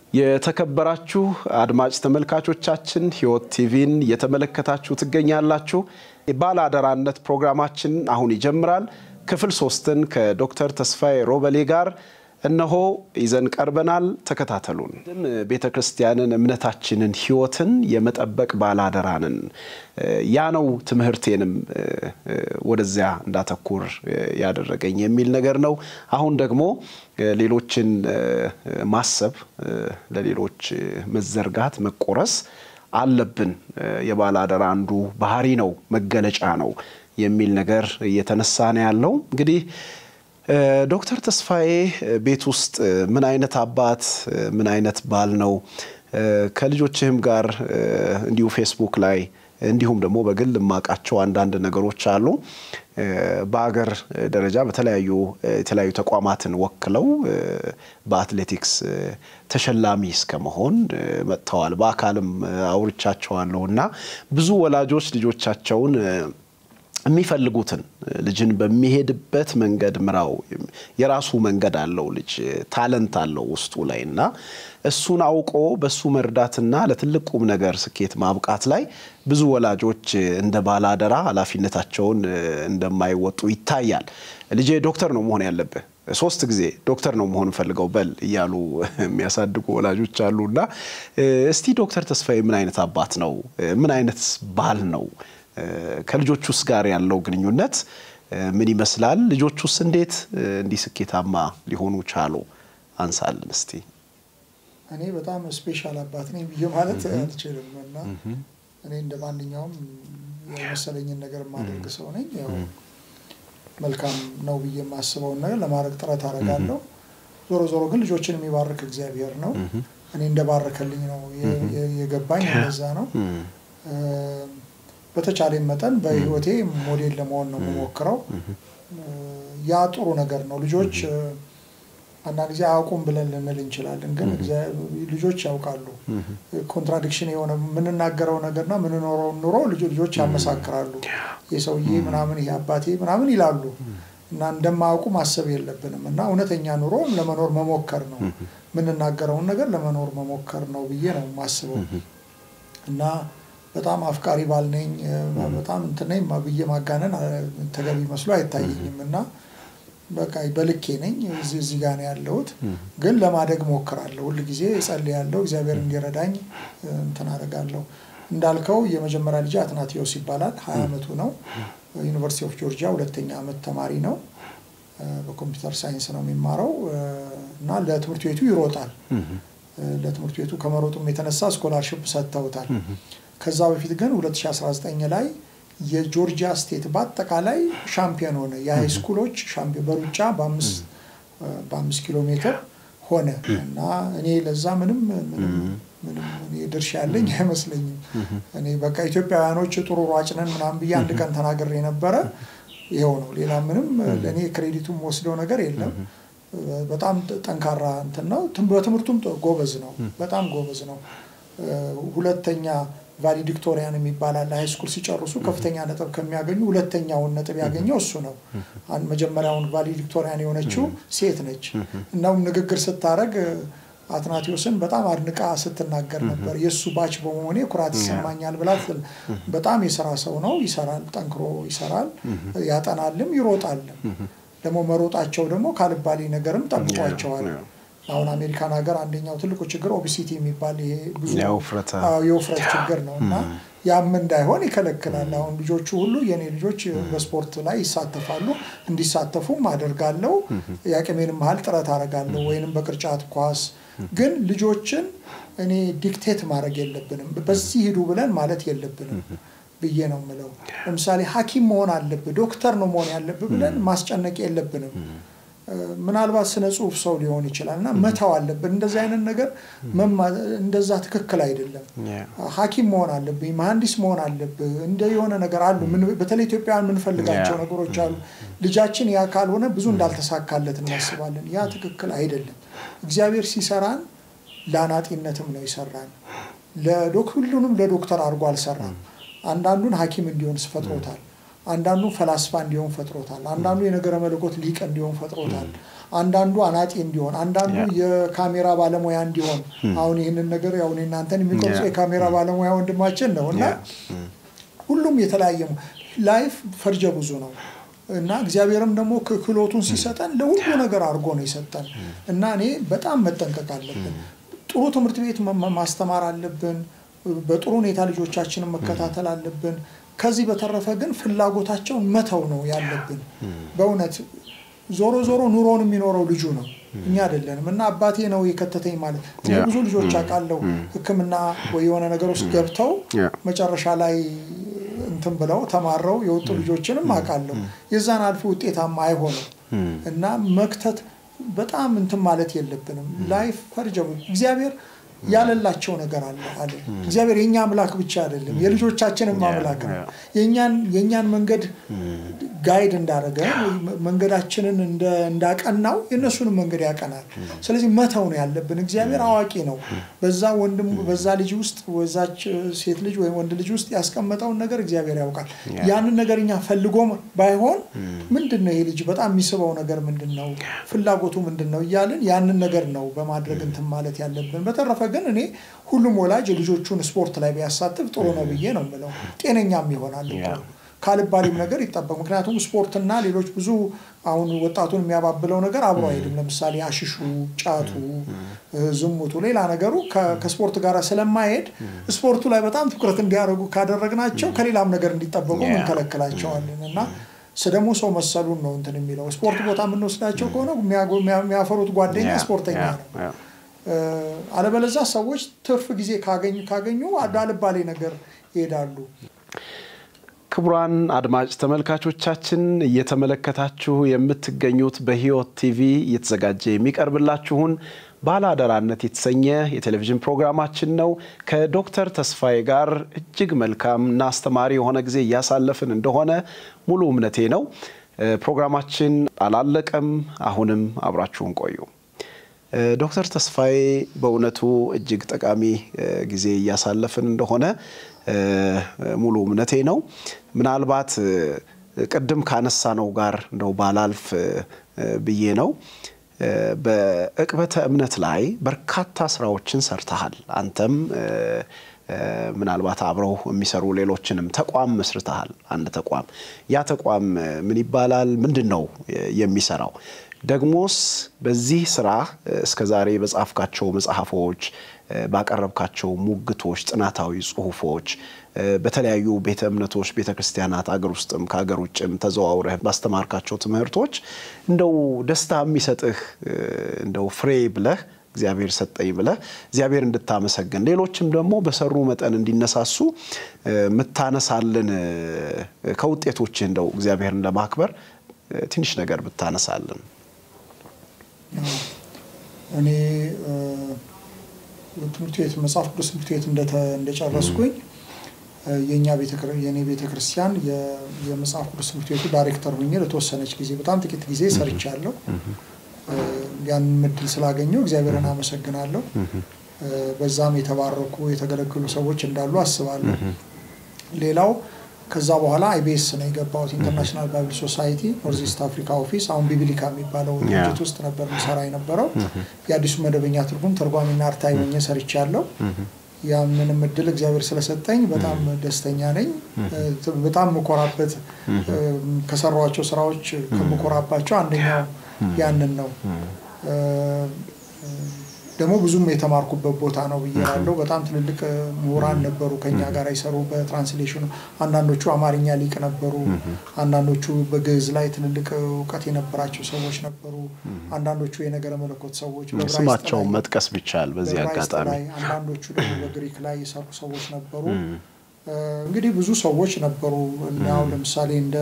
የተከበራችሁ አድማጭ ተመልካቾቻችን ሕይወት ቲቪን እየተመለከታችሁ ትገኛላችሁ። የባለአደራነት ፕሮግራማችን አሁን ይጀምራል። ክፍል ሶስትን ከዶክተር ተስፋዬ ሮበሌ ጋር እነሆ ይዘን ቀርበናል። ተከታተሉን። ቤተ ክርስቲያንን፣ እምነታችንን፣ ሕይወትን የመጠበቅ ባለአደራንን ያ ነው ትምህርቴንም ወደዚያ እንዳተኩር ያደረገኝ የሚል ነገር ነው። አሁን ደግሞ ሌሎችን ማሰብ፣ ለሌሎች መዘርጋት፣ መቆረስ አለብን። የባለአደራ አንዱ ባህሪ ነው፣ መገለጫ ነው የሚል ነገር እየተነሳ ነው ያለው እንግዲህ ዶክተር ተስፋዬ ቤት ውስጥ ምን አይነት አባት ምን አይነት ባል ነው? ከልጆችህም ጋር እንዲሁ ፌስቡክ ላይ እንዲሁም ደግሞ በግል የማውቃቸው አንዳንድ ነገሮች አሉ። በሀገር ደረጃ በተለያዩ የተለያዩ ተቋማትን ወክለው በአትሌቲክስ ተሸላሚ እስከ መሆን መጥተዋል። በአካልም አውርቻቸዋለሁ እና ብዙ ወላጆች ልጆቻቸውን የሚፈልጉትን ልጅን በሚሄድበት መንገድ ምራው። የራሱ መንገድ አለው ልጅ ታለንት አለው ውስጡ ላይ እና እሱን አውቆ በሱ መርዳትና ለትልቅ ቁም ነገር ስኬት ማብቃት ላይ ብዙ ወላጆች እንደ ባለአደራ ኃላፊነታቸውን እንደማይወጡ ይታያል። ልጄ ዶክተር ነው መሆን ያለብህ ሶስት ጊዜ ዶክተር ነው መሆን ፈልገው በል እያሉ የሚያሳድጉ ወላጆች አሉና እስቲ ዶክተር ተስፋዬ ምን አይነት አባት ነው? ምን አይነት ባል ነው? ከልጆቹስ ጋር ያለው ግንኙነት ምን ይመስላል? ልጆቹስ እንዴት እንዲህ ስኬታማ ሊሆኑ ቻሉ? አንሳልን እስቲ። እኔ በጣም ስፔሻል አባት ነኝ ብዬ ማለት አልችልም እና እኔ እንደ ማንኛውም የመሰለኝን ነገር የማደርግ ሰው ነኝ። ያው መልካም ነው ብዬ የማስበውን ነገር ለማድረግ ጥረት አደርጋለሁ። ዞሮ ዞሮ ግን ልጆችን የሚባርክ እግዚአብሔር ነው። እኔ እንደባረከልኝ ነው የገባኝ። እንደዛ ነው። በተቻለኝ መጠን በህይወቴ ሞዴል ለመሆን ነው የምሞክረው። ያ ጥሩ ነገር ነው። ልጆች አንዳንድ ጊዜ አያውቁም ብለን ልንል እንችላለን፣ ግን ልጆች ያውቃሉ። ኮንትራዲክሽን የሆነ የምንናገረው ነገርና የምንኖረው ኑሮ ልጆች ያመሳክራሉ። የሰውዬ ምናምን ይሄ አባቴ ምናምን ይላሉ እና እንደማያውቁ ማሰብ የለብንም እና እውነተኛ ኑሮ ለመኖር መሞከር ነው። የምንናገረውን ነገር ለመኖር መሞከር ነው ብዬ ነው የማስበው እና በጣም አፍቃሪ ባል ነኝ፣ በጣም እንትን ነኝ ብዬ ማጋነን ተገቢ መስሎ አይታየኝም እና በቃ በልኬ ነኝ። እዚህ ጋር ነው ያለሁት፣ ግን ለማደግ ሞክራለሁ። ሁል ጊዜ እጸልያለሁ፣ እግዚአብሔር እንዲረዳኝ እንትን አደርጋለሁ። እንዳልከው የመጀመሪያ ልጅ አትናቴዎስ ይባላል። ሀያ ዓመቱ ነው። ዩኒቨርሲቲ ኦፍ ጆርጂያ ሁለተኛ ዓመት ተማሪ ነው። በኮምፒውተር ሳይንስ ነው የሚማረው እና ለትምህርት ቤቱ ይሮጣል። ለትምህርት ቤቱ ከመሮጡም የተነሳ ስኮላርሽፕ ሰጥተውታል። ከዛ በፊት ግን 2019 ላይ የጆርጂያ ስቴት በአጠቃላይ ሻምፒዮን ሆነ። የሃይ ስኩሎች ሻምፒዮን በሩጫ በአምስት ኪሎ ሜትር ሆነ እና እኔ ለዛ ምንም ምንም ድርሻ ያለኝ አይመስለኝም። እኔ በቃ ኢትዮጵያውያኖች ጥሩ ሯጭ ነን ምናምን ብዬ አንድ ቀን ተናግሬ ነበረ። ይኸው ነው። ሌላ ምንም ለእኔ ክሬዲቱም ወስደው ነገር የለም። በጣም ጠንካራ እንትን ነው። በትምህርቱም ጎበዝ ነው። በጣም ጎበዝ ነው። ሁለተኛ ቫሊዲክቶሪያን የሚባል አለ። ሃይ ስኩል ሲጨርሱ ከፍተኛ ነጥብ ከሚያገኙ ሁለተኛውን ነጥብ ያገኘው እሱ ነው። መጀመሪያውን ቫሊዲክቶሪያን የሆነችው ሴት ነች። እናም ንግግር ስታደርግ አትናቴዎስን በጣም አድንቃ ስትናገር ነበር። የእሱ ባች በመሆኔ ኩራት ይሰማኛል ብላ በጣም የስራ ሰው ነው። ይሰራል፣ ጠንክሮ ይሰራል፣ ያጠናልም፣ ይሮጣልም። ደግሞ መሮጣቸው ደግሞ ካልባሌ ነገርም ጠብቋቸዋል። አሁን አሜሪካን ሀገር አንደኛው ትልቁ ችግር ኦቢሲቲ የሚባል ይሄ ብዙ የውፍረት ችግር ነው እና ያም እንዳይሆን ይከለክላል። አሁን ልጆቹ ሁሉ የኔ ልጆች በስፖርት ላይ ይሳተፋሉ፣ እንዲሳተፉም አደርጋለሁ። የአቅሜንም ያህል ጥረት አደርጋለሁ። ወይንም በቅርጫት ኳስ ግን ልጆችን እኔ ዲክቴት ማድረግ የለብንም። በዚህ ሂዱ ብለን ማለት የለብንም ብዬ ነው የምለው። ለምሳሌ ሐኪም መሆን አለብህ ዶክተር ነው መሆን ያለብህ ብለን ማስጨነቅ የለብንም። ምናልባት ስነ ጽሁፍ ሰው ሊሆን ይችላል እና መተው አለብን። እንደዚህ አይነት ነገር እንደዛ ትክክል አይደለም። ሐኪም መሆን አለብኝ፣ መሐንዲስ መሆን አለብህ፣ እንደ የሆነ ነገር አሉ። በተለይ ኢትዮጵያውያን የምንፈልጋቸው ነገሮች አሉ። ልጃችን ያ ካልሆነ ብዙ እንዳልተሳካለት እናስባለን። ያ ትክክል አይደለም። እግዚአብሔር ሲሰራን ለአናጢነትም ነው ይሰራን። ሁሉንም ለዶክተር አድርጎ አልሰራም። አንዳንዱን ሐኪም እንዲሆን ፈጥሮታል። አንዳንዱ ፈላስፋ እንዲሆን ፈጥሮታል። አንዳንዱ የነገረ መለኮት ሊቅ እንዲሆን ፈጥሮታል። አንዳንዱ አናጤ እንዲሆን፣ አንዳንዱ የካሜራ ባለሙያ እንዲሆን። አሁን ይህንን ነገር ያው እኔ እናንተን የሚቀርጹ የካሜራ ባለሙያ ወንድማችን ነው እና ሁሉም የተለያየ ላይፍ ፈርጀ ብዙ ነው እና እግዚአብሔርም ደግሞ ክህሎቱን ሲሰጠን ለሁሉ ነገር አድርጎ ነው የሰጠን እና እኔ በጣም መጠንቀቅ አለብን። ጥሩ ትምህርት ቤት ማስተማር አለብን። በጥሩ ሁኔታ ልጆቻችንን መከታተል አለብን። ከዚህ በተረፈ ግን ፍላጎታቸውን መተው ነው ያለብን። በእውነት ዞሮ ዞሮ ኑሮውን የሚኖረው ልጁ ነው፣ እኛ አይደለንም። እና አባቴ ነው የከተተኝ ማለት እኔ ብዙ ልጆች አውቃለሁ ሕክምና ወይ የሆነ ነገር ውስጥ ገብተው መጨረሻ ላይ እንትን ብለው ተማረው የወጡ ልጆችንም አውቃለሁ። የዛን አልፎ ውጤታማ አይሆንም እና መክተት በጣም እንትን ማለት የለብንም። ላይፍ ፈርጀ እግዚአብሔር ያለላቸው ነገር አለ አለ እግዚአብሔር የእኛ አምላክ ብቻ አይደለም፣ የልጆቻችንም አምላክ ነው። የእኛን መንገድ ጋይድ እንዳደረገ መንገዳችንን እንዳቀናው የእነሱንም መንገድ ያቀናል። ስለዚህ መተው ነው ያለብን። እግዚአብሔር አዋቂ ነው። በዛ ወንድም በዛ ልጅ ውስጥ በዛች ሴት ልጅ ወይም ወንድ ልጅ ውስጥ ያስቀመጠውን ነገር እግዚአብሔር ያውቃል። ያንን ነገር እኛ ፈልጎም ባይሆን ምንድን ነው ይሄ ልጅ በጣም የሚስበው ነገር ምንድን ነው፣ ፍላጎቱ ምንድን ነው እያልን ያንን ነገር ነው በማድረግ እንትን ማለት ያለብን። በተረፈ ግን እኔ ሁሉም ወላጅ ልጆቹን ስፖርት ላይ ቢያሳትፍ ጥሩ ነው ብዬ ነው የምለው። ጤነኛም ይሆናል ካልባሌም ነገር ይጠበቅ። ምክንያቱም ስፖርትና ሌሎች ብዙ አሁን ወጣቱን የሚያባብለው ነገር አብሮ አይሄድም። ለምሳሌ አሽሹ፣ ጫቱ፣ ዝሙቱ፣ ሌላ ነገሩ ከስፖርት ጋር ስለማይሄድ ስፖርቱ ላይ በጣም ትኩረት እንዲያደርጉ ካደረግናቸው ከሌላም ነገር እንዲጠበቁ እንከለክላቸዋለን እና ደግሞ ሰው መሰሉን ነው እንትን የሚለው ስፖርት ቦታ የምንወስዳቸው ከሆነ የሚያፈሩት ጓደኛ ስፖርተኛ ነው። አለበለዛ ሰዎች ትርፍ ጊዜ ካገኙ ካገኙ አልባሌ ነገር ይሄዳሉ። ክቡራን አድማጭ ተመልካቾቻችን እየተመለከታችሁ የምትገኙት በሕይወት ቲቪ እየተዘጋጀ የሚቀርብላችሁን ባለአደራነት የተሰኘ የቴሌቪዥን ፕሮግራማችን ነው። ከዶክተር ተስፋዬ ጋር እጅግ መልካም እና አስተማሪ የሆነ ጊዜ እያሳለፍን እንደሆነ ሙሉ እምነቴ ነው። ፕሮግራማችን አላለቀም። አሁንም አብራችሁን ቆዩ። ዶክተር ተስፋዬ በእውነቱ እጅግ ጠቃሚ ጊዜ እያሳለፍን እንደሆነ ሙሉ እምነቴ ነው። ምናልባት ቅድም ካነሳነው ጋር እንደው ባላልፍ ብዬ ነው። በዕቅበተ እምነት ላይ በርካታ ስራዎችን ሰርተሃል። አንተም ምናልባት አብረው የሚሰሩ ሌሎችንም ተቋም መስርተሃል። አንድ ተቋም ያ ተቋም ምን ይባላል? ምንድን ነው የሚሰራው? ደግሞስ በዚህ ስራ እስከ ዛሬ በጻፍካቸው መጽሐፎች፣ ባቀረብካቸው ሙግቶች፣ ጥናታዊ ጽሁፎች በተለያዩ ቤተ እምነቶች፣ ቤተ ክርስቲያናት አገር ውስጥም ከሀገር ውጭም ተዘዋውረህ ባስተማርካቸው ትምህርቶች እንደው ደስታ የሚሰጥህ እንደው ፍሬ ብለህ እግዚአብሔር ሰጠኝ ብለህ እግዚአብሔር እንድታመሰግን ሌሎችም ደግሞ በሰሩ መጠን እንዲነሳሱ የምታነሳልን ከውጤቶችህ እንደው እግዚአብሔርን ለማክበር ትንሽ ነገር ብታነሳልን። እኔ ትምህርት ቤት መጽሐፍ ቅዱስ ትምህርት ቤት እንደጨረስኩኝ የእኛ የእኔ ቤተ ክርስቲያን የመጽሐፍ ቅዱስ ትምህርት ቤቱ ዳይሬክተር ሆኜ ለተወሰነች ጊዜ በጣም ጥቂት ጊዜ ሰርቻለሁ። ያንን እድል ስላገኘው እግዚአብሔርን አመሰግናለሁ። በዛም የተባረኩ የተገለገሉ ሰዎች እንዳሉ አስባለሁ። ሌላው ከዛ በኋላ አይቤስ ነው የገባሁት። ኢንተርናሽናል ባይብል ሶሳይቲ ኖርዝ ኢስት አፍሪካ ኦፊስ፣ አሁን ቢብሊካ የሚባለው ድርጅት ውስጥ ነበር ምሰራ የነበረው። የአዲሱ መደበኛ ትርጉም ተርጓሚና አርታኢ ሆኜ ሰርቻለሁ። ያንንም እድል እግዚአብሔር ስለሰጠኝ በጣም ደስተኛ ነኝ። በጣም የምኮራበት ከሰሯቸው ስራዎች ከምኮራባቸው አንደኛው ያንን ነው። ደግሞ ብዙም የተማርኩበት ቦታ ነው ብዬ ያለው በጣም ትልልቅ ምሁራን ነበሩ ከኛ ጋር ይሰሩ በትራንስሌሽኑ። አንዳንዶቹ አማርኛ ሊቅ ነበሩ፣ አንዳንዶቹ በግዕዝ ላይ ትልልቅ እውቀት የነበራቸው ሰዎች ነበሩ፣ አንዳንዶቹ የነገረ መለኮት ሰዎች ስማቸውን መጥቀስ ቢቻል በዚህ አጋጣሚ፣ አንዳንዶቹ ደግሞ በግሪክ ላይ የሰሩ ሰዎች ነበሩ። እንግዲህ ብዙ ሰዎች ነበሩ። አሁን ለምሳሌ እንደ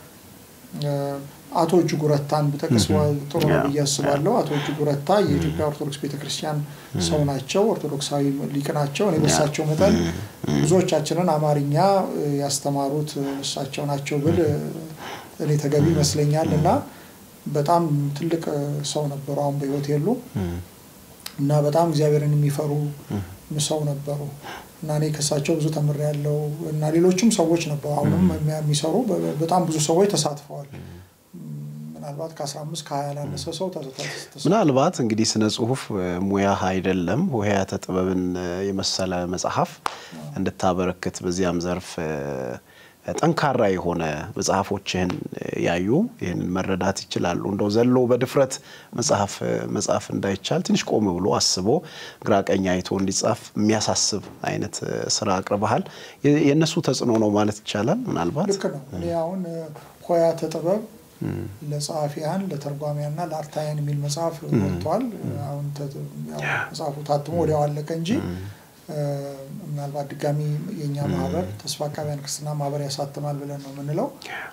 አቶ እጅጉ ረታን ብጠቅስ ጥሩ ነው ብዬ አስባለሁ። አቶ እጅጉ ረታ የኢትዮጵያ ኦርቶዶክስ ቤተክርስቲያን ሰው ናቸው፣ ኦርቶዶክሳዊ ሊቅ ናቸው። እኔ በእሳቸው መጠን ብዙዎቻችንን አማርኛ ያስተማሩት እሳቸው ናቸው ብል እኔ ተገቢ ይመስለኛል እና በጣም ትልቅ ሰው ነበሩ። አሁን በሕይወት የሉ እና በጣም እግዚአብሔርን የሚፈሩ ሰው ነበሩ እና እኔ ከሳቸው ብዙ ተምሬያለሁ እና ሌሎችም ሰዎች ነበሩ አሁንም የሚሰሩ በጣም ብዙ ሰዎች ተሳትፈዋል። ምናልባት ከ15 ከ20 ያላነሰ ሰው ምናልባት እንግዲህ ስነ ጽሁፍ ሙያ አይደለም ሆሄያተ ጥበብን የመሰለ መጽሐፍ እንድታበረክት በዚያም ዘርፍ ጠንካራ የሆነ መጽሐፎችህን ያዩ ይህንን መረዳት ይችላሉ። እንደው ዘሎ በድፍረት መጽሐፍ መጽሐፍ እንዳይቻል ትንሽ ቆም ብሎ አስቦ ግራ ቀኝ አይቶ እንዲጻፍ የሚያሳስብ አይነት ስራ አቅርበሃል። የእነሱ ተጽዕኖ ነው ማለት ይቻላል። ምናልባት ልክ ነው። እኔ አሁን ሆሄያተ ጥበብ ለጸሐፊያን ለተርጓሚያንና ለአርታያን የሚል መጽሐፍ ወጥቷል። አሁን መጽሐፉ ታትሞ ወዲያው አለቀ እንጂ ምናልባት ድጋሚ የእኛ ማህበር ተስፋ አቃቢያን ክርስትና ማህበር ያሳትማል ብለን ነው የምንለው።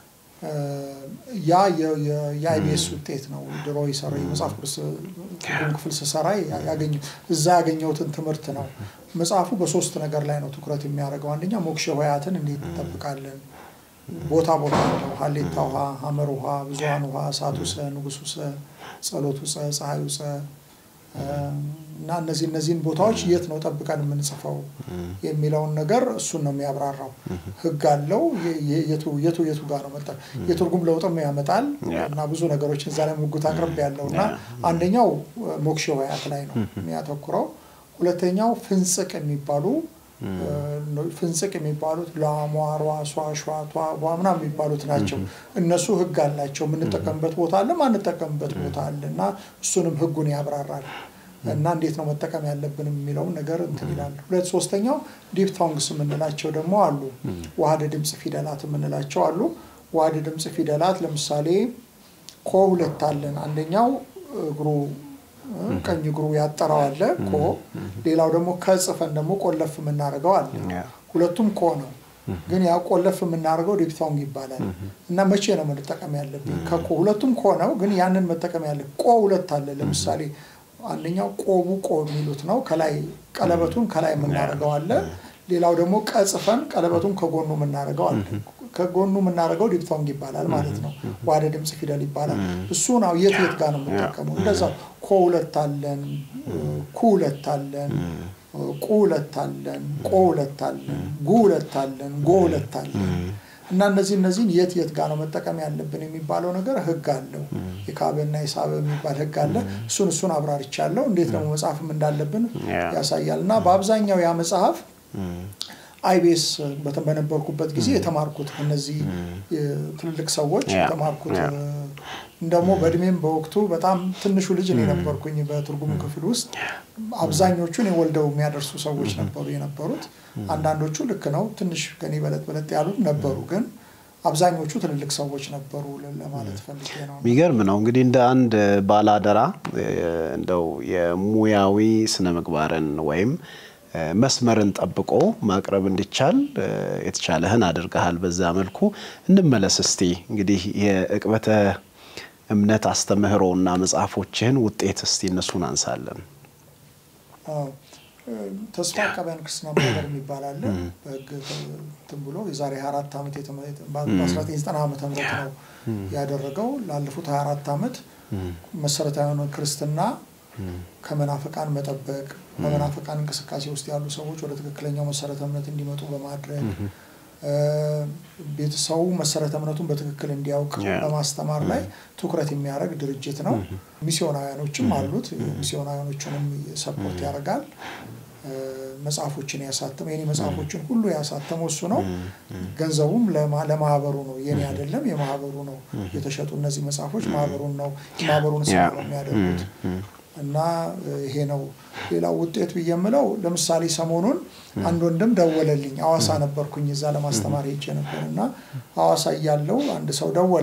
ያ የአይቢኤስ ውጤት ነው። ድሮ የሰራ የመጽሐፍ ቅዱስ ትርጉም ክፍል ስሰራ እዛ ያገኘሁትን ትምህርት ነው። መጽሐፉ በሶስት ነገር ላይ ነው ትኩረት የሚያደርገው። አንደኛ ሞክሼ ሆሄያትን እንዴት እንጠብቃለን ቦታ ቦታ ነው። ሀሌታ ውሃ፣ ሀመር ውሃ፣ ብዙሀን ውሃ፣ እሳቱ ሰ፣ ንጉሱ ሰ፣ ጸሎቱ ጸ፣ ፀሐዩ ጸ እና እነዚህ እነዚህን ቦታዎች የት ነው ጠብቀን የምንጽፈው የሚለውን ነገር እሱን ነው የሚያብራራው። ሕግ አለው የቱ የቱ የቱ ጋር ነው መጠ የትርጉም ለውጥም ያመጣል እና ብዙ ነገሮችን እዛ ላይ ሙግት አቅርብ ያለው እና አንደኛው ሞክሼ ሆሄያት ላይ ነው የሚያተኩረው። ሁለተኛው ፍንጽቅ የሚባሉ ፍንጽቅ የሚባሉት ላሟሯ ሷሿ ቷ ምናምን የሚባሉት ናቸው። እነሱ ህግ አላቸው። የምንጠቀምበት ቦታ አለ፣ ማንጠቀምበት ቦታ አለ እና እሱንም ህጉን ያብራራል እና እንዴት ነው መጠቀም ያለብን የሚለውን ነገር እንትን ይላል። ሁለት ሶስተኛው ዲፕታንግስ የምንላቸው ደግሞ አሉ። ዋህደ ድምፅ ፊደላት የምንላቸው አሉ። ዋህደ ድምፅ ፊደላት ለምሳሌ ኮ ሁለት አለን። አንደኛው እግሩ ቀኝ እግሩ ያጠረው አለ ኮ። ሌላው ደግሞ ከጽፈን ደግሞ ቆለፍ የምናደርገው አለ። ሁለቱም ኮ ነው፣ ግን ያ ቆለፍ የምናደርገው ዲፕታንግ ይባላል። እና መቼ ነው መጠቀም ያለብኝ? ከኮ ሁለቱም ኮ ነው፣ ግን ያንን መጠቀም ያለ ቆ ሁለት አለ። ለምሳሌ አንደኛው ቆቡ ቆ የሚሉት ነው። ከላይ ቀለበቱን ከላይ የምናደርገው አለ። ሌላው ደግሞ ቀጽፈን ቀለበቱን ከጎኑ የምናደርገው አለ። ከጎኑ የምናደርገው ዲፕታንግ ይባላል ማለት ነው። ዋህደ ድምፅ ፊደል ይባላል። እሱ ነው የት የት ጋር ነው የምንጠቀመው? እንደዛው ኮ ሁለት አለን፣ ኩ ሁለት አለን፣ ቁ ሁለት አለን፣ ቆ ሁለት አለን፣ ጉ ሁለት አለን፣ ጎ ሁለት አለን እና እነዚህ እነዚህን የት የት ጋር ነው መጠቀም ያለብን የሚባለው ነገር ህግ አለው። የካበና የሳበ የሚባል ህግ አለ። እሱን እሱን አብራርቻለሁ። እንዴት ደግሞ መጽሐፍም እንዳለብን ያሳያል። እና በአብዛኛው ያ መጽሐፍ አይቤስ በነበርኩበት ጊዜ የተማርኩት እነዚህ ትልልቅ ሰዎች የተማርኩት ደግሞ በእድሜም በወቅቱ በጣም ትንሹ ልጅ እኔ ነበርኩኝ በትርጉም ክፍል ውስጥ። አብዛኞቹን የወልደው የሚያደርሱ ሰዎች ነበሩ የነበሩት። አንዳንዶቹ ልክ ነው ትንሽ ከኔ በለጥ በለጥ ያሉት ነበሩ፣ ግን አብዛኞቹ ትልልቅ ሰዎች ነበሩ ለማለት ፈልጌ ነው። የሚገርም ነው እንግዲህ እንደ አንድ ባላደራ እንደው የሙያዊ ስነ ምግባርን ወይም መስመርን ጠብቆ ማቅረብ እንዲቻል የተቻለህን አድርገሃል። በዛ መልኩ እንመለስ እስቲ እንግዲህ የዕቅበተ እምነት አስተምህሮ እና መጽሐፎችህን ውጤት እስቲ እነሱን አንሳለን። ተስፋ አቃቢያን ክርስትና ማህበር የሚባል አለ። በህግ እንትን ብሎ የዛሬ 24 ዓመት በ1990 ዓመተ ምህረት ነው ያደረገው። ላለፉት 24 ዓመት መሰረታዊ የሆነ ክርስትና ከመናፍቃን መጠበቅ በመናፍቃን እንቅስቃሴ ውስጥ ያሉ ሰዎች ወደ ትክክለኛው መሰረተ እምነት እንዲመጡ በማድረግ ቤተሰቡ መሰረተ እምነቱን በትክክል እንዲያውቅ በማስተማር ላይ ትኩረት የሚያደርግ ድርጅት ነው። ሚስዮናውያኖችም አሉት። ሚስዮናውያኖቹንም ሰፖርት ያደርጋል። መጽሐፎችን ያሳተመ የኔ መጽሐፎችን ሁሉ ያሳተመው እሱ ነው። ገንዘቡም ለማህበሩ ነው፣ የኔ አይደለም፣ የማህበሩ ነው። የተሸጡ እነዚህ መጽሐፎች ማህበሩን ነው ማህበሩን ስራ ነው የሚያደርጉት እና ይሄ ነው። ሌላው ውጤት ብዬ የምለው ለምሳሌ ሰሞኑን አንድ ወንድም ደወለልኝ። አዋሳ ነበርኩኝ እዛ ለማስተማር ሄጄ ነበር እና አዋሳ እያለው አንድ ሰው ደወለ።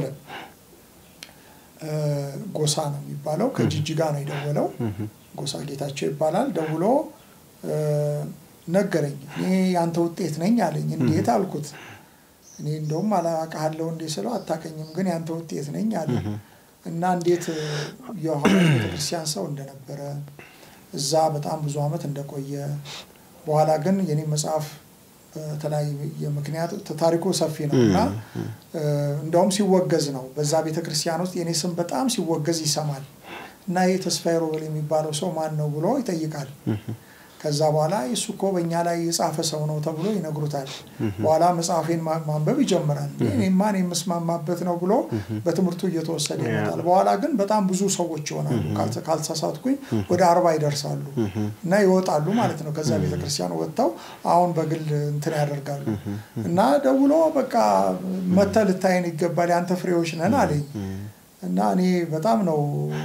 ጎሳ ነው የሚባለው ከጅጅጋ ነው የደወለው። ጎሳ ጌታቸው ይባላል። ደውሎ ነገረኝ። እኔ ያንተ ውጤት ነኝ አለኝ። እንዴት አልኩት። እኔ እንደውም አላውቅሃለሁ እንዴ ስለው አታውቀኝም፣ ግን ያንተ ውጤት ነኝ አለኝ። እና እንዴት የዮሐንስ ቤተክርስቲያን ሰው እንደነበረ እዛ በጣም ብዙ ዓመት እንደቆየ በኋላ ግን የኔ መጽሐፍ በተለያየ ምክንያት ታሪኩ ሰፊ ነው እና እንደውም ሲወገዝ ነው በዛ ቤተክርስቲያን ውስጥ የኔ ስም በጣም ሲወገዝ ይሰማል እና ይህ ተስፋዬ ሮበል የሚባለው ሰው ማን ነው ብሎ ይጠይቃል። ከዛ በኋላ እሱ እኮ በእኛ ላይ የጻፈ ሰው ነው ተብሎ ይነግሩታል። በኋላ መጽሐፌን ማንበብ ይጀምራል። ማን የምስማማበት ነው ብሎ በትምህርቱ እየተወሰደ ይመጣል። በኋላ ግን በጣም ብዙ ሰዎች ይሆናሉ። ካልተሳሳትኩኝ ወደ አርባ ይደርሳሉ እና ይወጣሉ ማለት ነው። ከዛ ቤተክርስቲያን ወጥተው አሁን በግል እንትን ያደርጋሉ እና ደውሎ በቃ መተህ ልታየን ይገባል ያንተ ፍሬዎች ነን አለኝ እና እኔ በጣም ነው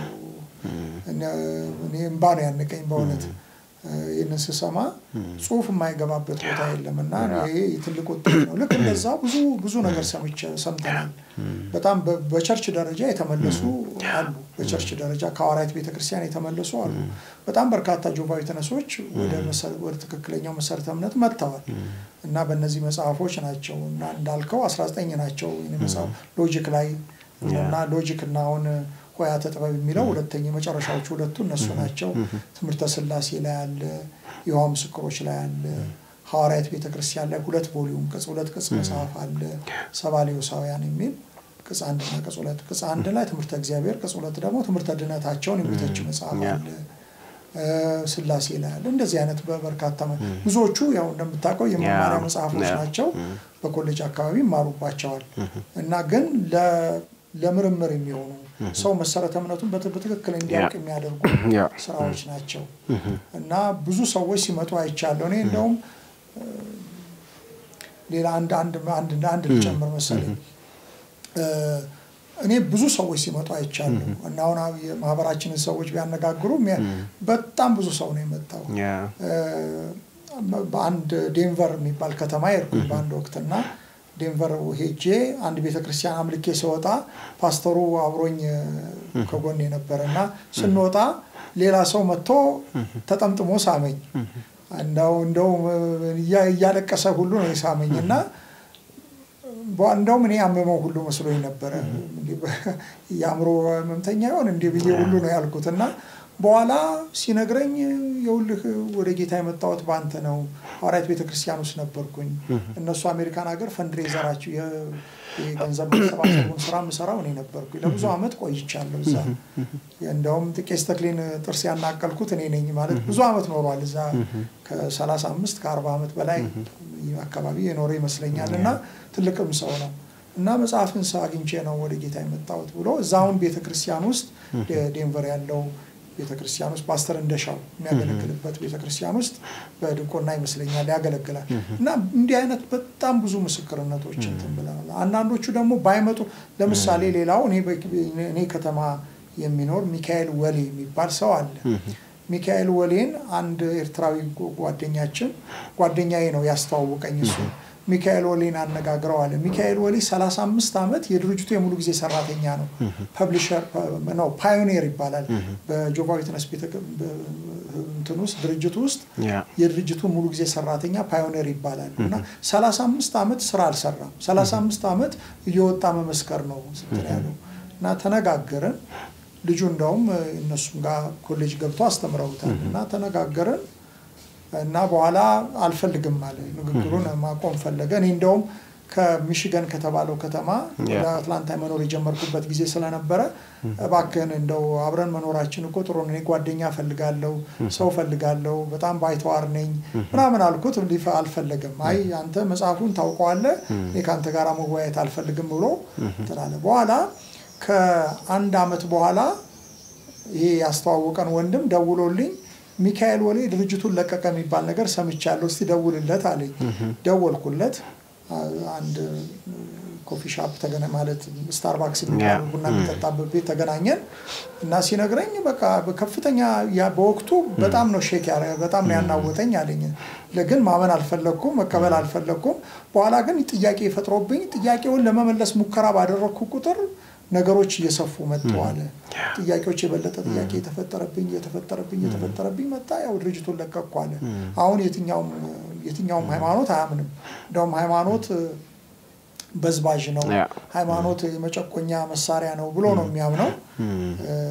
እኔ እምባ ነው ያነቀኝ በእውነት ይህንን ስሰማ ጽሁፍ የማይገባበት ቦታ የለም እና ይሄ ትልቅ ውጤት ነው። ልክ እንደዛ ብዙ ብዙ ነገር ሰምተናል። በጣም በቸርች ደረጃ የተመለሱ አሉ። በቸርች ደረጃ ከሐዋርያት ቤተክርስቲያን የተመለሱ አሉ። በጣም በርካታ ጆቫዊ ተነሶች ወደ ትክክለኛው መሰረተ እምነት መጥተዋል እና በእነዚህ መጽሐፎች ናቸው እና እንዳልከው 19 ናቸው መጽሐፍ ሎጂክ ላይ እና ሎጂክ እና አሁን ሆያተ ጥበብ የሚለው ሁለተኛ የመጨረሻዎቹ ሁለቱ እነሱ ናቸው። ትምህርተ ስላሴ ላይ አለ፣ የውሃ ምስክሮች ላይ አለ፣ ሐዋርያት ቤተክርስቲያን ላይ ሁለት ቮሊዩም ቅጽ ሁለት ቅጽ መጽሐፍ አለ፣ ሰባሌዎሳውያን የሚል ቅጽ አንድና ቅጽ ሁለት ቅጽ አንድ ላይ ትምህርተ እግዚአብሔር፣ ቅጽ ሁለት ደግሞ ትምህርተ ድነታቸውን የሚተች መጽሐፍ አለ። ስላሴ ላይ አለ። እንደዚህ አይነት በበርካታ ብዙዎቹ ያው እንደምታውቀው የመማሪያ መጽሐፎች ናቸው። በኮሌጅ አካባቢ ይማሩባቸዋል እና ግን ለምርምር የሚሆኑ ሰው መሰረተ እምነቱን በትክክል እንዲያውቅ የሚያደርጉ ስራዎች ናቸው እና ብዙ ሰዎች ሲመጡ አይቻለሁ። እኔ እንደውም ሌላ አንድ አንድ አንድ አንድ ልጨምር መሰለኝ እኔ ብዙ ሰዎች ሲመጡ አይቻለሁ እና አሁን የማህበራችንን ሰዎች ቢያነጋግሩ በጣም ብዙ ሰው ነው የመጣው። በአንድ ዴንቨር የሚባል ከተማ ሄድኩኝ በአንድ ወቅት እና ዴንቨር ሄጄ አንድ ቤተክርስቲያን አምልኬ ስወጣ ፓስተሩ አብሮኝ ከጎን የነበረ እና ስንወጣ ሌላ ሰው መጥቶ ተጠምጥሞ ሳመኝ። እንደው እንደው እያለቀሰ ሁሉ ነው የሳመኝ እና እንደውም እኔ አመመው ሁሉ መስሎኝ ነበረ። የአእምሮ ህመምተኛ ይሆን እንዲህ ብዬ ሁሉ ነው ያልኩት እና በኋላ ሲነግረኝ የውልህ ወደ ጌታ የመጣሁት በአንተ ነው። ሐዋርያት ቤተክርስቲያን ውስጥ ነበርኩኝ። እነሱ አሜሪካን ሀገር ፈንድሬዘራቸው የገንዘብ ማሰባሰቡን ስራ የምሰራው እኔ ነበርኩኝ። ለብዙ ዓመት ቆይቻለሁ እዛ። እንደውም ቄስ ተክሌን ጥርስ ያናቀልኩት እኔ ነኝ ማለት ብዙ ዓመት ኖሯል እዛ ከሰላሳ አምስት ከአርባ ዓመት በላይ አካባቢ የኖረ ይመስለኛል እና ትልቅም ሰው ነው እና መጽሐፍን አግኝቼ ነው ወደ ጌታ የመጣሁት ብሎ እዛውን ቤተክርስቲያን ውስጥ ዴንቨር ያለው ቤተክርስቲያን ውስጥ ፓስተር እንደሻው የሚያገለግልበት ቤተክርስቲያን ውስጥ በድቆና ይመስለኛል ያገለግላል። እና እንዲህ አይነት በጣም ብዙ ምስክርነቶች እንትን ብለናል። አንዳንዶቹ ደግሞ ባይመጡ ለምሳሌ ሌላው እኔ ከተማ የሚኖር ሚካኤል ወሌ የሚባል ሰው አለ። ሚካኤል ወሌን አንድ ኤርትራዊ ጓደኛችን ጓደኛዬ ነው ያስተዋወቀኝ እሱ ሚካኤል ወሌን አነጋግረዋል። ሚካኤል ወሌ 35 ዓመት የድርጅቱ የሙሉ ጊዜ ሰራተኛ ነው። ፐብሊሸር ነው፣ ፓዮኒር ይባላል። በጆቫ ዊትነስ እንትን ውስጥ ድርጅቱ ውስጥ የድርጅቱ ሙሉ ጊዜ ሰራተኛ ፓዮኒር ይባላል እና 35 ዓመት ስራ አልሰራም። 35 ዓመት እየወጣ መመስከር ነው ስትል ያለው እና ተነጋገርን። ልጁ እንደውም እነሱም ጋር ኮሌጅ ገብቶ አስተምረውታል እና ተነጋገርን እና በኋላ አልፈልግም አለ። ንግግሩን ማቆም ፈለገ። እኔ እንደውም ከሚሽገን ከተባለው ከተማ ወደ አትላንታ መኖር የጀመርኩበት ጊዜ ስለነበረ እባክህን እንደው አብረን መኖራችን እኮ ጥሩ ነው፣ እኔ ጓደኛ ፈልጋለሁ፣ ሰው ፈልጋለሁ፣ በጣም ባይተዋር ነኝ ምናምን አልኩት። አልፈለግም። አይ አንተ መጽሐፉን ታውቀዋለህ፣ እኔ ከአንተ ጋር መወያየት አልፈልግም ብሎ ትላለ። በኋላ ከአንድ አመት በኋላ ይሄ ያስተዋወቀን ወንድም ደውሎልኝ ሚካኤል ወሌ ድርጅቱን ለቀቀ የሚባል ነገር ሰምቻለሁ፣ እስቲ ደውልለት አለኝ። ደወልኩለት። አንድ ኮፊ ሻፕ ተገነ ማለት ስታርባክስ የሚባለው ቡና የሚጠጣበት ቤት ተገናኘን እና ሲነግረኝ በቃ ከፍተኛ በወቅቱ በጣም ነው ሼክ ያረ በጣም ነው ያናወጠኝ አለኝ። ግን ማመን አልፈለግኩም፣ መቀበል አልፈለግኩም። በኋላ ግን ጥያቄ ፈጥሮብኝ ጥያቄውን ለመመለስ ሙከራ ባደረግኩ ቁጥር ነገሮች እየሰፉ መጥተዋል። ጥያቄዎች የበለጠ ጥያቄ የተፈጠረብኝ የተፈጠረብኝ የተፈጠረብኝ መጣ። ያው ድርጅቱን ለቀቅኩ አለ። አሁን የትኛውም ሃይማኖት አያምንም። እንደውም ሃይማኖት በዝባዥ ነው፣ ሃይማኖት የመጨቆኛ መሳሪያ ነው ብሎ ነው የሚያምነው።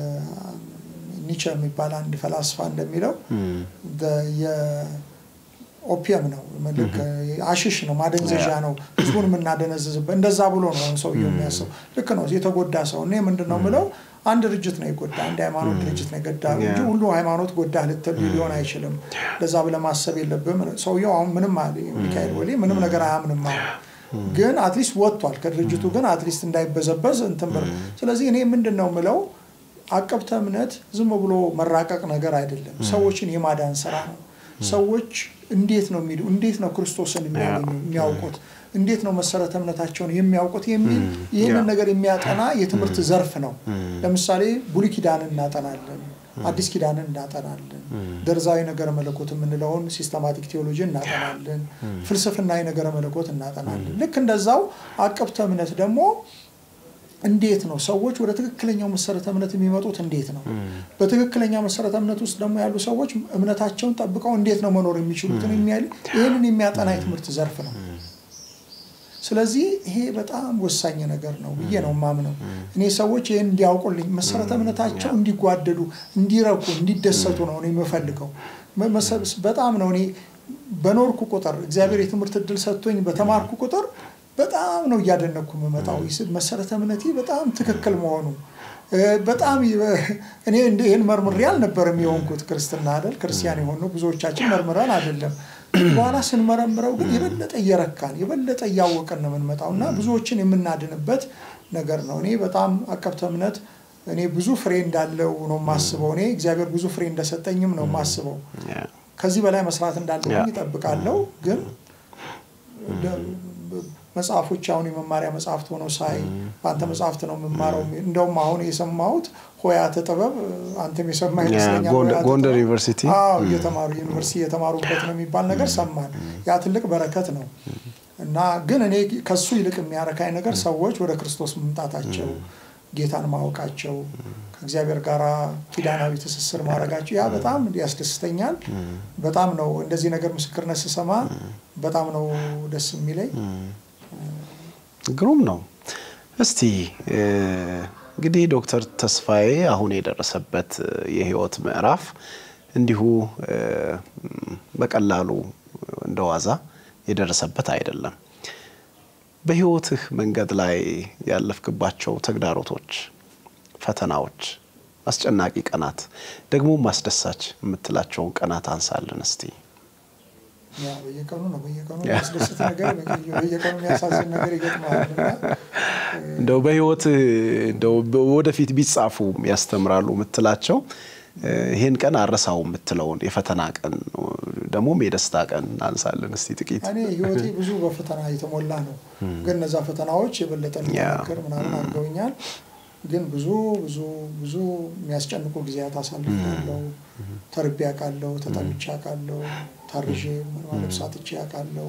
ኒቸ የሚባል አንድ ፈላስፋ እንደሚለው ኦፒየም ነው፣ ልክ አሽሽ ነው፣ ማደንዘዣ ነው፣ ህዝቡን የምናደነዝዝበት እንደዛ ብሎ ነው ሰውየው የሚያስብ። ልክ ነው የተጎዳ ሰው እኔ ምንድን ነው ምለው አንድ ድርጅት ነው የጎዳ አንድ ሃይማኖት ድርጅት ነው የጎዳ እንጂ ሁሉ ሃይማኖት ጎዳ ልትል ሊሆን አይችልም። ለዛ ብለህ ማሰብ የለብህም። ሰውየው አሁን ምንም አለ ሚካኤል ወሌ ምንም ነገር አያምንም አሁን ግን አትሊስት ወጥቷል ከድርጅቱ ግን አትሊስት እንዳይበዘበዝ እንትን ብር ስለዚህ እኔ ምንድን ነው ምለው አቀብተ እምነት ዝም ብሎ መራቀቅ ነገር አይደለም። ሰዎችን የማዳን ስራ ነው። ሰዎች እንዴት ነው የሚሉ እንዴት ነው ክርስቶስን የሚያገኙ የሚያውቁት እንዴት ነው መሰረተ እምነታቸውን የሚያውቁት የሚል ይህንን ነገር የሚያጠና የትምህርት ዘርፍ ነው። ለምሳሌ ብሉይ ኪዳንን እናጠናለን፣ አዲስ ኪዳንን እናጠናለን፣ ደርዛዊ ነገረ መለኮት የምንለውን ሲስተማቲክ ቴዎሎጂ እናጠናለን፣ ፍልስፍናዊ ነገረ መለኮት እናጠናለን። ልክ እንደዛው አቀብተ እምነት ደግሞ እንዴት ነው ሰዎች ወደ ትክክለኛው መሰረተ እምነት የሚመጡት? እንዴት ነው በትክክለኛ መሰረተ እምነት ውስጥ ደግሞ ያሉ ሰዎች እምነታቸውን ጠብቀው እንዴት ነው መኖር የሚችሉትን የሚያል ይህንን የሚያጠና የትምህርት ዘርፍ ነው። ስለዚህ ይሄ በጣም ወሳኝ ነገር ነው ብዬ ነው ማምነው። እኔ ሰዎች ይህን እንዲያውቁልኝ መሰረተ እምነታቸው እንዲጓደዱ፣ እንዲረኩ፣ እንዲደሰቱ ነው እኔ የምፈልገው። በጣም ነው እኔ በኖርኩ ቁጥር እግዚአብሔር የትምህርት እድል ሰጥቶኝ በተማርኩ ቁጥር በጣም ነው እያደነኩ የምመጣው መሰረተ እምነቴ በጣም ትክክል መሆኑ በጣም እኔ ይህን መርምሬ አልነበረም የሆንኩት ክርስትና አይደል ክርስቲያን የሆኑ ብዙዎቻችን መርምረን አይደለም በኋላ ስንመረምረው ግን የበለጠ እየረካን የበለጠ እያወቅን ነው የምንመጣው እና ብዙዎችን የምናድንበት ነገር ነው እኔ በጣም አቀብተ እምነት እኔ ብዙ ፍሬ እንዳለው ነው የማስበው እኔ እግዚአብሔር ብዙ ፍሬ እንደሰጠኝም ነው የማስበው ከዚህ በላይ መስራት እንዳለብኝ ይጠብቃለሁ ግን መጽሐፎች አሁን የመማሪያ መጽሐፍት ሆነው ሳይ በአንተ መጽሐፍት ነው የምማረው። እንደውም አሁን የሰማሁት ሆያተ ጥበብ አንተም የሰማ ይመስለኛል። ጎንደር ዩኒቨርሲቲ እየተማሩ ዩኒቨርሲቲ እየተማሩበት ነው የሚባል ነገር ሰማን። ያ ትልቅ በረከት ነው እና ግን እኔ ከሱ ይልቅ የሚያረካኝ ነገር ሰዎች ወደ ክርስቶስ መምጣታቸው፣ ጌታን ማወቃቸው፣ ከእግዚአብሔር ጋር ኪዳናዊ ትስስር ማድረጋቸው ያ በጣም ያስደስተኛል። በጣም ነው እንደዚህ ነገር ምስክርነት ስሰማ በጣም ነው ደስ የሚለኝ። ግሩም ነው። እስቲ እንግዲህ ዶክተር ተስፋዬ አሁን የደረሰበት የህይወት ምዕራፍ እንዲሁ በቀላሉ እንደዋዛ የደረሰበት አይደለም። በህይወትህ መንገድ ላይ ያለፍክባቸው ተግዳሮቶች፣ ፈተናዎች፣ አስጨናቂ ቀናት ደግሞ ማስደሳች የምትላቸውን ቀናት አንሳልን እስቲ። በየቀኑ ነው በየቀኑ የሚያስደስት ነገር በየቀኑ የሚያሳዝን ነገር ይገጥማል። እንደው በህይወት እንደው ወደፊት ቢጻፉ ያስተምራሉ የምትላቸው ይሄን ቀን አረሳው የምትለውን የፈተና ቀን ደግሞም የደስታ ቀን አንሳለን እስቲ ጥቂት። እኔ ህይወቴ ብዙ በፈተና የተሞላ ነው፣ ግን እነዛ ፈተናዎች የበለጠ እንዲጠነክር ምናምን አድርገውኛል። ግን ብዙ ብዙ ብዙ የሚያስጨንቁ ጊዜያት አሳልፌያለሁ። ተርቤ አውቃለሁ፣ ተጠምቼ አውቃለሁ፣ ታርዤ ልብስ አጥቼ አውቃለሁ።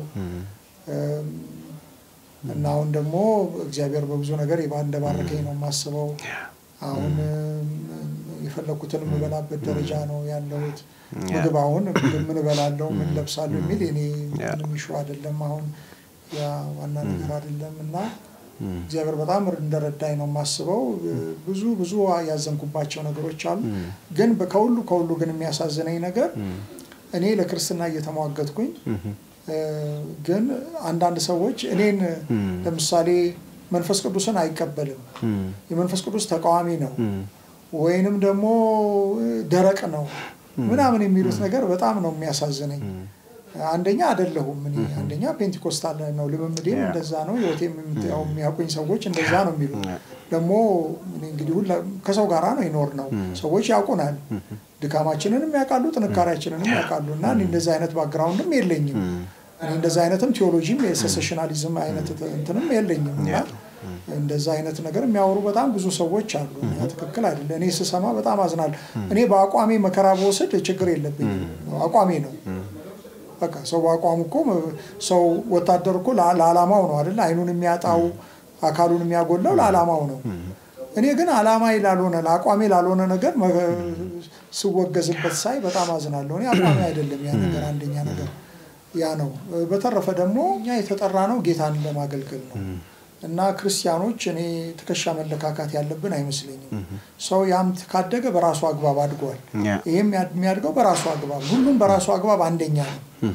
እና አሁን ደግሞ እግዚአብሔር በብዙ ነገር እንደባረከኝ ነው የማስበው። አሁን የፈለኩትን የምበላበት ደረጃ ነው ያለሁት። ምግብ አሁን ምን እበላለሁ ምን ለብሳለሁ የሚል እኔ ምንም ኢሹ አይደለም። አሁን ያ ዋና ነገር አይደለም እና እግዚአብሔር በጣም እንደረዳኝ ነው የማስበው። ብዙ ብዙ ያዘንኩባቸው ነገሮች አሉ። ግን ከሁሉ ከሁሉ ግን የሚያሳዝነኝ ነገር እኔ ለክርስትና እየተሟገትኩኝ ግን አንዳንድ ሰዎች እኔን ለምሳሌ መንፈስ ቅዱስን አይቀበልም፣ የመንፈስ ቅዱስ ተቃዋሚ ነው፣ ወይንም ደግሞ ደረቅ ነው ምናምን የሚሉት ነገር በጣም ነው የሚያሳዝነኝ። አንደኛ አይደለሁም እኔ አንደኛ ፔንቴኮስታል ነው ልምምዴም እንደዛ ነው ህይወቴም የሚያውቁኝ ሰዎች እንደዛ ነው የሚሉት ደግሞ እንግዲህ ከሰው ጋራ ነው ይኖር ነው ሰዎች ያውቁናል ድካማችንንም ያውቃሉ ጥንካሬያችንንም ያውቃሉ እና እንደዛ አይነት ባክግራውንድም የለኝም እኔ እንደዛ አይነትም ቴዎሎጂም የሴሴሽናሊዝም አይነት እንትንም የለኝም እና እንደዛ አይነት ነገር የሚያወሩ በጣም ብዙ ሰዎች አሉ። ትክክል አይደለ። እኔ ስሰማ በጣም አዝናለሁ። እኔ በአቋሜ መከራ በወስድ ችግር የለብኝም። አቋሜ ነው በቃ ሰው በአቋሙ እኮ ሰው ወታደር እኮ ለዓላማው ነው አይደለ? አይኑን የሚያጣው አካሉን የሚያጎላው ለዓላማው ነው። እኔ ግን ዓላማ ላልሆነ ለአቋሜ ላልሆነ ነገር ስወገዝበት ሳይ በጣም አዝናለሁ። እኔ አቋሜ አይደለም ያ ነገር፣ አንደኛ ነገር ያ ነው። በተረፈ ደግሞ እኛ የተጠራ ነው ጌታን ለማገልገል ነው እና ክርስቲያኖች እኔ ትከሻ መለካካት ያለብን አይመስለኝም። ሰው ያም ካደገ በራሱ አግባብ አድጓል። ይህም የሚያድገው በራሱ አግባብ፣ ሁሉም በራሱ አግባብ አንደኛ ነው።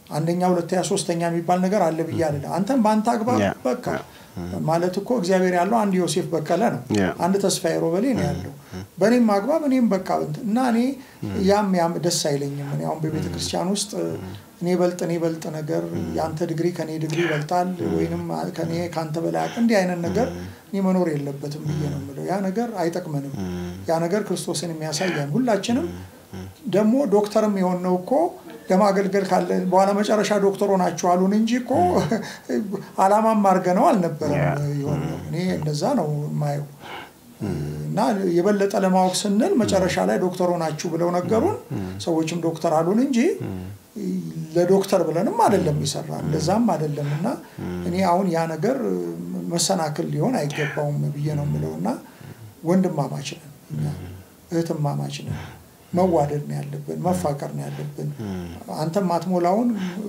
አንደኛ፣ ሁለተኛ፣ ሶስተኛ የሚባል ነገር አለ ብዬ አለ አንተም በአንተ አግባብ Yeah. በቃ ማለት እኮ እግዚአብሔር ያለው አንድ ዮሴፍ በቀለ ነው፣ Yeah. አንድ ተስፋዬ ሮበሌ ነው ያለው። በእኔም አግባብ እኔም በቃ እንትን እና እኔ ያም ያም ደስ አይለኝም። እኔ አሁን በቤተ ክርስቲያን ውስጥ እኔ በልጥ እኔ በልጥ ነገር የአንተ ዲግሪ ከኔ ዲግሪ ይበልጣል ወይንም ከኔ ከአንተ በላይ አቅ እንዲህ አይነት ነገር እኔ መኖር የለበትም ብዬ ነው የምለው። ያ ነገር አይጠቅመንም። ያ ነገር ክርስቶስን የሚያሳየን ሁላችንም ደግሞ ዶክተርም የሆነው እኮ ለማገልገል ካለ በኋላ መጨረሻ ዶክተር ሆናችሁ አሉን እንጂ እኮ አላማም አድርገነው አልነበረም የሆነው። እኔ እንደዛ ነው የማየው። እና የበለጠ ለማወቅ ስንል መጨረሻ ላይ ዶክተር ሆናችሁ ብለው ነገሩን። ሰዎችም ዶክተር አሉን እንጂ ለዶክተር ብለንም አይደለም ይሰራ እንደዛም አይደለም። እና እኔ አሁን ያ ነገር መሰናክል ሊሆን አይገባውም ብዬ ነው የምለው። እና ወንድማማች ነን እኛ እህትማማች ነን። መዋደድ ነው ያለብን፣ መፋቀር ነው ያለብን። አንተም አትሞላውን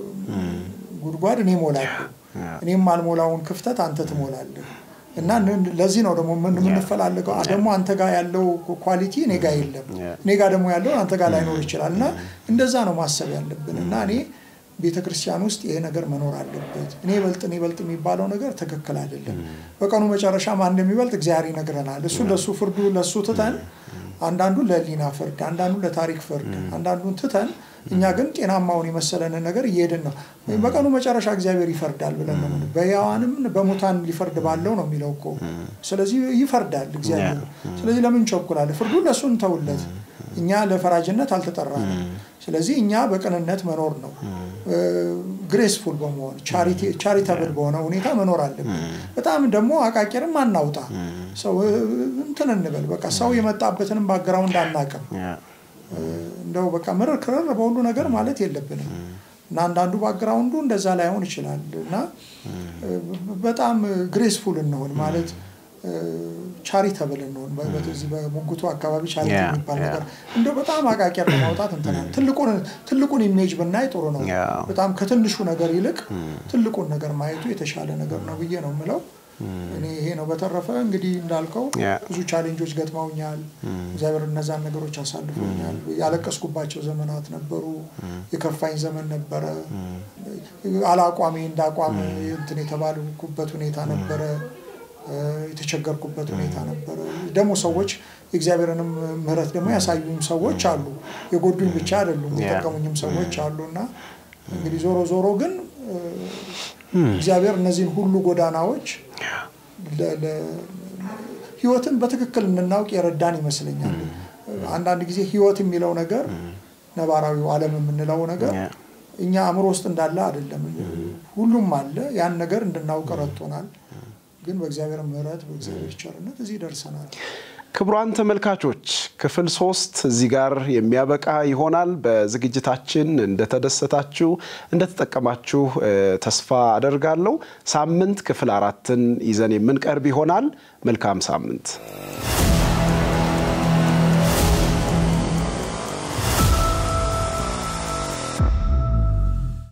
ጉድጓድ እኔ ሞላለሁ፣ እኔም አልሞላውን ክፍተት አንተ ትሞላለህ። እና ለዚህ ነው ደግሞ የምንፈላለገው። ደግሞ አንተ ጋር ያለው ኳሊቲ እኔ ጋር የለም፣ እኔ ጋር ደግሞ ያለው አንተ ጋር ላይኖር ይችላል። እና እንደዛ ነው ማሰብ ያለብን። እና እኔ ቤተ ክርስቲያን ውስጥ ይሄ ነገር መኖር አለበት። እኔ በልጥ እኔ በልጥ የሚባለው ነገር ትክክል አይደለም። በቀኑ መጨረሻ ማን እንደሚበልጥ እግዚአብሔር ይነግረናል። እሱ ለእሱ ፍርዱ ለእሱ ትተን አንዳንዱ ለህሊና ፍርድ፣ አንዳንዱ ለታሪክ ፍርድ፣ አንዳንዱን ትተን እኛ ግን ጤናማውን የመሰለንን ነገር እየሄድን ነው። በቀኑ መጨረሻ እግዚአብሔር ይፈርዳል ብለን ነው በሕያዋንም በሙታን ሊፈርድ ባለው ነው የሚለው እኮ። ስለዚህ ይፈርዳል እግዚአብሔር። ስለዚህ ለምን ቸኩላለ? ፍርዱን ለእሱ እንተውለት። እኛ ለፈራጅነት አልተጠራንም። ስለዚህ እኛ በቅንነት መኖር ነው፣ ግሬስፉል በመሆን ቻሪታብል በሆነ ሁኔታ መኖር አለብን። በጣም ደግሞ አቃቂርም አናውጣ። ሰው እንትን እንበል በቃ ሰው የመጣበትንም ባግራውንድ አናቅም። እንደው በቃ ምርር ክርር በሁሉ ነገር ማለት የለብንም እና አንዳንዱ ባግራውንዱ እንደዛ ላይሆን ይችላል እና በጣም ግሬስፉል እንሆን ማለት ቻሪተብል እንሆን። በዚህ በሙግቱ አካባቢ ቻሪቲ የሚባል ነገር እንደው በጣም አቃቂር ለማውጣት እንትናል። ትልቁን ኢሜጅ ብናይ ጥሩ ነው። በጣም ከትንሹ ነገር ይልቅ ትልቁን ነገር ማየቱ የተሻለ ነገር ነው ብዬ ነው የምለው። እኔ ይሄ ነው። በተረፈ እንግዲህ እንዳልከው ብዙ ቻሌንጆች ገጥመውኛል። እግዚአብሔር እነዛን ነገሮች አሳልፎኛል። ያለቀስኩባቸው ዘመናት ነበሩ። የከፋኝ ዘመን ነበረ። አላቋሜ እንዳቋም እንትን የተባልኩበት ሁኔታ ነበረ። የተቸገርኩበት ሁኔታ ነበረ። ደግሞ ሰዎች የእግዚአብሔርንም ምሕረት ደግሞ ያሳዩኝ ሰዎች አሉ። የጎዱኝ ብቻ አይደሉም፣ የጠቀሙኝም ሰዎች አሉ እና እንግዲህ ዞሮ ዞሮ ግን እግዚአብሔር እነዚህን ሁሉ ጎዳናዎች ህይወትን በትክክል እንድናውቅ የረዳን ይመስለኛል። አንዳንድ ጊዜ ህይወት የሚለው ነገር ነባራዊው ዓለም የምንለው ነገር እኛ አእምሮ ውስጥ እንዳለ አይደለም። ሁሉም አለ። ያን ነገር እንድናውቅ ረድቶናል። ግን በእግዚአብሔር ምሕረት በእግዚአብሔር ቸርነት እዚህ ደርሰናል። ክቡራን ተመልካቾች ክፍል ሶስት እዚህ ጋር የሚያበቃ ይሆናል። በዝግጅታችን እንደተደሰታችሁ እንደተጠቀማችሁ ተስፋ አደርጋለሁ። ሳምንት ክፍል አራትን ይዘን የምንቀርብ ይሆናል። መልካም ሳምንት